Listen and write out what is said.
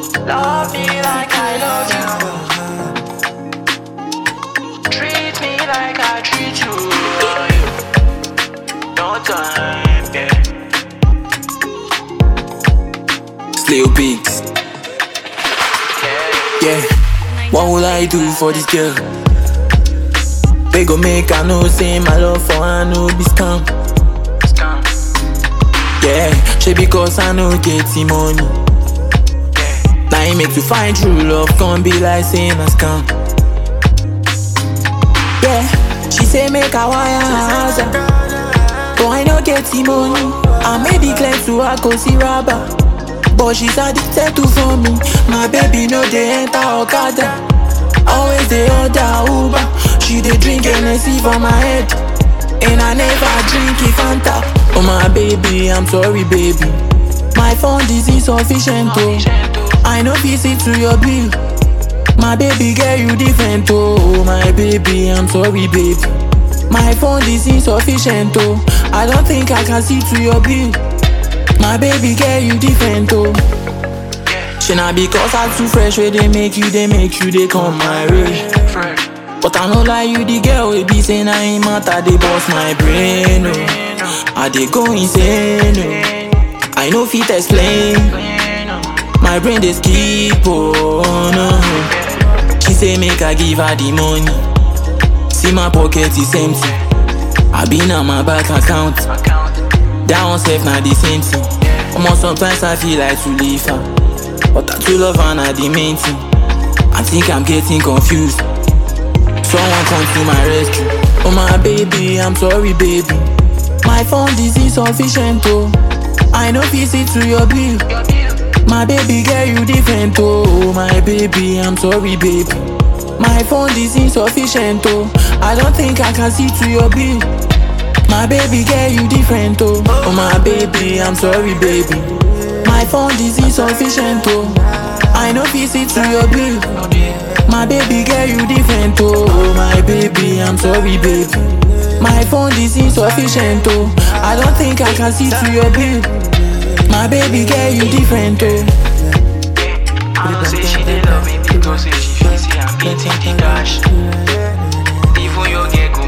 Love me like I love you. Treat me like I treat you. No time, yeah. Slay pigs. Yeah. What would I do for this girl? They go make I know say my love for her no be scam. Scam, Yeah, she because I no get the money. yeah. Now it make to find true love, can be like saying a scam. Yeah, she say make a wire her house, but I no get the money. I made it clear to her cause see rubber, but she's addicted to for me. My baby no dey enter Okada, always dey order Uber. She dey drink Hennessy for my head, and I never drink it Fanta. Oh my baby, I'm sorry baby, my phone is insufficient oh. I no fit see to your bill. My baby girl, you different, oh My baby, I'm sorry, baby My phone is insufficient, oh I don't think I can see to your bill My baby girl, you different, oh She not because I too fresh, where they make you, they make you, they come my way Fresh. But I know like you, the girl, we be saying I ain't matter, they bust my brain, oh I they go insane, oh I know fit explain My brain they skip, oh no She say make I give her the money See my pocket is empty I been on my bank account Account, That one safe na the same thing Almost sometimes I feel like to leave her But I too love her na the main thing I think I'm getting confused Someone come to my rescue Oh my baby, I'm sorry baby My phone is insufficient oh I know fit see to your bill your bill. my baby girl, you different, oh My baby, I'm sorry, baby My phone is insufficient, oh I don't think I can see to your bill My baby girl, you different, oh Oh my baby, I'm sorry, baby My phone is insufficient, oh I know fit see to your bill No bill. my baby girl, you different, oh My baby, I'm sorry, baby My phone is insufficient, oh I don't think I can see to your bill My baby girl, you different, oh I know say she dey love me because say she feel say I'm beating the cash. Even your girl